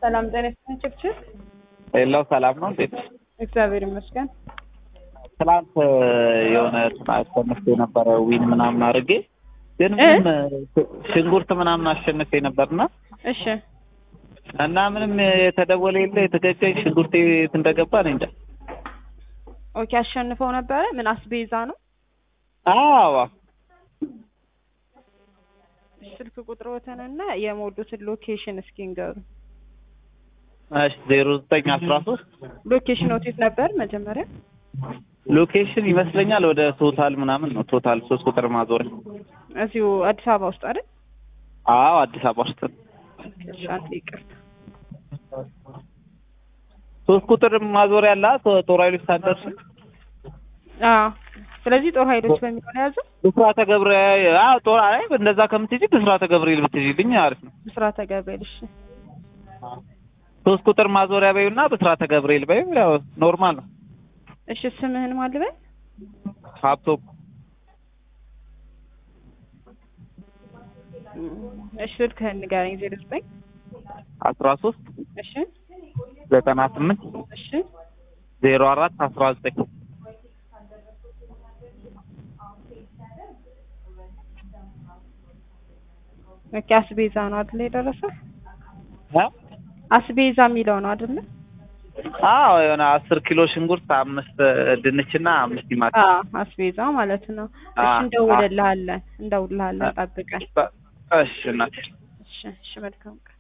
ሰላም ጤና ይስጥልኝ ችብችብ። ሌላው ሰላም ነው እንዴት? እግዚአብሔር ይመስገን። ትናንት የሆነ አሸንፌ የነበረ ዊን ምናምን አድርጌ ግን እ? ምንም ሽንኩርት ምናምን አሸንፌ ነበርና እሺ እና ምንም የተደወለ የለ የተገጨኝ ሽንኩርቴ የት እንደገባ እኔ እንጃ። ኦኬ። አሸንፈው ነበረ። ምን አስቤዛ ነው? አዎ ስልክ ቁጥሮትንና የሞሉትን ሎኬሽን እስኪ ንገሩ። እሺ ዜሮ ዘጠኝ አስራ ሶስት ሎኬሽን ኦቲት ነበር መጀመሪያ። ሎኬሽን ይመስለኛል ወደ ቶታል ምናምን ነው። ቶታል ሶስት ቁጥር ማዞሪያ። እዚሁ አዲስ አበባ ውስጥ አይደል? አዎ አዲስ አበባ ውስጥ ነው። እሺ አንዴ ይቅርታ። ሶስት ቁጥር ማዞሪያ አለ ቶ- ጦር ኃይሎች ሳደርስ አዎ። ስለዚህ ጦር ኃይሎች በሚለው ነው የያዘው። ብስራተ ገብርኤል አዎ ጦር አይ እንደዛ ከምትሄጂ ብስራተ ገብርኤል ብትሄጂልኝ አሪፍ ነው። ብስራተ ገብርኤል። እሺ ሶስት ቁጥር ማዞሪያ በይውና ብስራተ ገብርኤል በይው ያው ኖርማል ነው። እሺ ስምህን ማን ልበል? ሀብቶም እሺ ስልክህን ንገረኝ። ዜሮ ዘጠኝ አስራ ሶስት እሺ ዘጠና ስምንት እሺ ዜሮ አራት አስራ ዘጠኝ ኦኬ። አስቤዛ ነው አይደል የደረሰ? እ? አስቤዛ የሚለው ነው አይደል? አዎ የሆነ አስር ኪሎ ሽንኩርት አምስት ድንችና አምስት ቲማቲም አዎ አስቤዛ ማለት ነው። እሺ አዎ፣ እንደውልልሃለን እንደውልልሃለን ጠብቀን። እሺ እናቴ እሺ እሺ መልካም ቀን